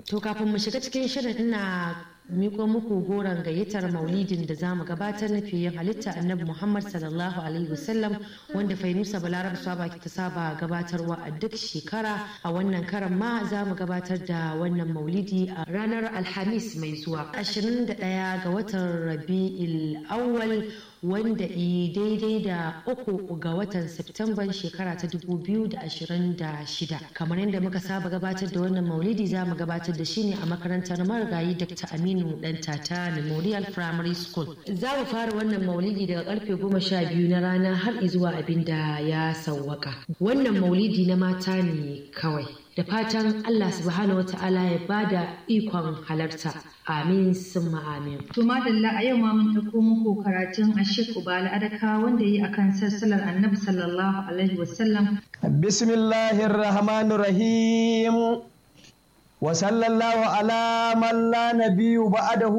To kafin mu shiga cikin shirin ina miko muku goron gayyatar maulidin da zamu gabatar na fiye halitta annabi Muhammad sallallahu alaihi wasallam wanda Fainusa Balarab Saba ta saba gabatarwa a duk shekara a wannan karan ma za mu gabatar da wannan maulidi a ranar Alhamis mai zuwa 21 ga watan Rabi'il Awwal wanda i daidai da uku ga watan Septemban shekara ta 2026 kamar yadda muka saba gabatar da wannan maulidi za mu gabatar da shi ne a makarantar marigayi Dr. Aminu Dan Tata Memorial Primary School. Za mu fara wannan maulidi daga karfe goma sha biyu na rana har zuwa abin da ya sauwaka. Wannan maulidi na mata ne kawai. Da fatan Allah subhanahu wa ta'ala ya bada ikon halarta. Amin summa amin. To madalla a yau ma mun ɗauko muku karatun Ashik Ubala Adaka wanda yi akan sassalar Annabi sallallahu alaihi wasallam. Bismillahir Rahmanir Rahim. Wa sallallahu ala man la nabiyyu ba'dahu